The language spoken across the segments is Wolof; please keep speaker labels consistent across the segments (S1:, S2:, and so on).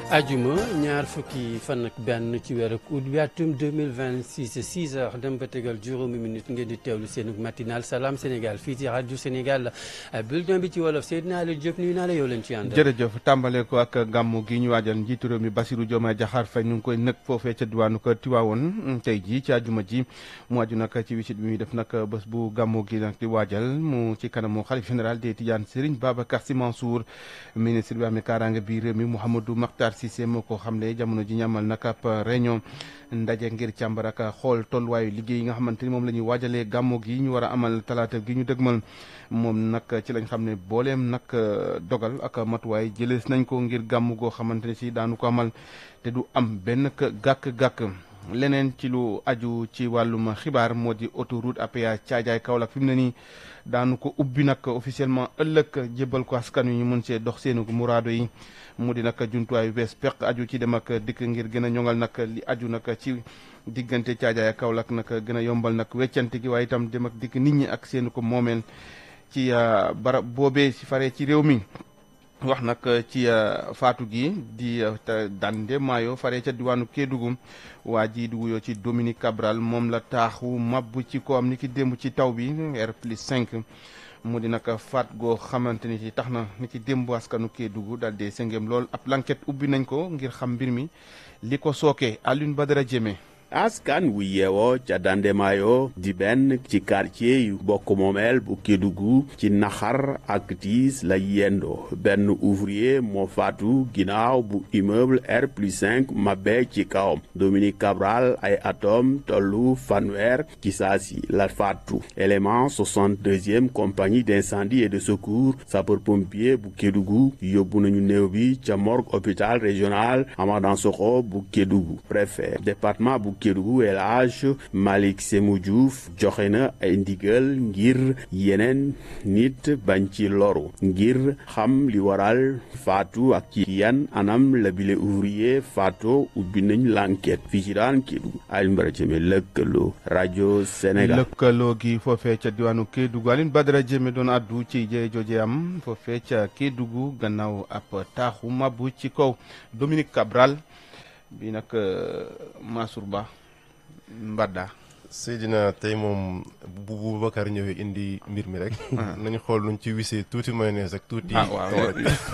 S1: ajuma ñaar fukki fan ak benn ci weeru août bi atum 2026 6 heures dem ba tegal juróomi minute ngeen di teewlu seen matinal salaam Sénégal fii ci rajo Sénégal bulletin bi ci wolof Seydina Aliou Diop nuyu naa la yow leen ci ànd.
S2: jërëjëf tàmbale ko ak gàmmu gi ñu waajal njiitu réew mi Bassirou Diomaye Diakhar Faye ñu ngi koy nëkk foofee ca diwaanu ko Tiwaawoon tey jii ci ajuma ji mu aju nag ci wisit bi muy def nag bés bu gàmmu gi nag di waajal mu ci kanamu xalif général des Tidianes Serigne Babacar Sy Mansour ministre bi amee kaaraange bi réew mi Mouhamadou Makhtar Cissé moo ko xamle jamono ji ñamal nag ab réunion ndaje ngir càmbar ak xool tolluwaayu liggéey yi nga xamante ni moom la ñuy waajalee gàmmu gi ñu war a amal talaata gi ñu dëgmal moom nag ci lañ xam ne booleem nag dogal ak matuwaay jëlees nañ ko ngir gàmmu goo xamante ne si daanu ko amal te du am benn gàkk-gàkk leneen ci lu aju ci wàllum xibaar moo di autoroute à péage Thiadiaye Kaolack fi mu ne nii daanu ko ubbi nag officiellement ëllëg jébbal ko askan wi ñu mën see dox seenu muraado yi mu di nag jumtuwaay bees peq aju ci dem ak dikk ngir gën a ñoŋal nag li aju nag ci diggante Thiadiaye Kaolack nag gën a yombal nag weccante gi waaye itam dem ak dikk nit ñi ak seenu ko moomeel ci barab boobee si faree ci réew mi. wax nag ci faatu gi di dande maayo fare ca diwaanu Kédougou waa ji di wuyoo ci Dominique Cabral moom la taaxu mabbu ci ko am ni ki démb ci taw bi R plus 5 mu di nag faat goo xamante ni ci tax na ni ki démb askanu Kédougou daal dee sëngeem lool ab l'enquête ubbi nañ ko ngir xam mbir mi li ko sookee Alioune Badara Diémé
S3: askan wu yeewoo ca Dandemayo di benn ci quartier yu bokk moomeel bu Kédougou ci naxar ak tiis la yendoo benn ouvrier moo faatu ginnaaw bu immeuble R plus 5 mabbe ci kawam Dominique Cabral ay atom tollu fanweer ci saasi la faatu élément 62e compagnie d'incendie et de secours sapeur-pompier bu Kédougou yóbbu nañu néew bi ca morgue hôpital régional Amadan Sokho bu Kédougou préfet département bu Kédougou El Hadj Malick Sémou Diouf joxe na ay ndigal ngir yeneen nit bañ ci loru ngir xam li waral faatu ak ci yan anam la bile ouvrier faatu ubbi nañ l'enquête fii ci daan Kédougou Alioune Badara Diémé lëkkaloo rajo Sénégal.
S2: lëkkaloo gi foofee ca diwaanu Kédougou Alioune Badara Diémé doon addu ci jëye jooje am foofee ca Kédougou gannaaw ab taaxu mabbu ci kaw Dominique Cabral. bi nag Mansour Ba Mbadda.
S4: Seydina tey moom bu Boubacar ñëwee indi mbir mi rek. nañu xool nuñ ci wisee tuuti mayonnaise ak tuuti.
S2: ah waaw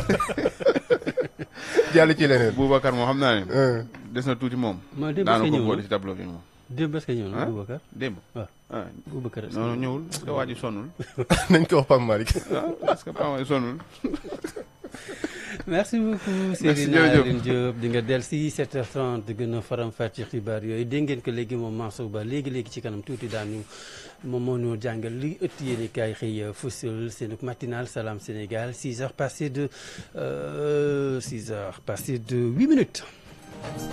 S4: jàll ci leneen.
S2: Boubacar moom xam naa ne. des na tuuti moom.
S1: ma démb
S2: daana
S1: est-ce que
S2: ko
S1: ñëw
S2: boole
S1: na
S2: ci tableau bi moom.
S1: démb est-ce que ñëw na Boubacar.
S2: démb.
S1: waaw
S2: ah
S1: Boubacar est-ce que
S2: non ñëwul parce que waa ji sonnul.
S4: nañ ko wax Pape Malick.
S2: waaw parce que Paa mooy sonnul.
S1: merci beaucoup
S2: Merci,
S1: Seydina
S2: jërëjëf.
S1: Alioune Diop di nga del si 7h30 di gën a faram-fàcce xibaar yooyu dégg ngeen ko léegi moom Mansour Ba léegi-léegi ci kanam tuuti daanu moom moo ñu jàngal li ëtt yéeni kaay xëy fësal seen matinal Salam Sénégal 6 heures passées de euh, 6 heures passées de 8 minutes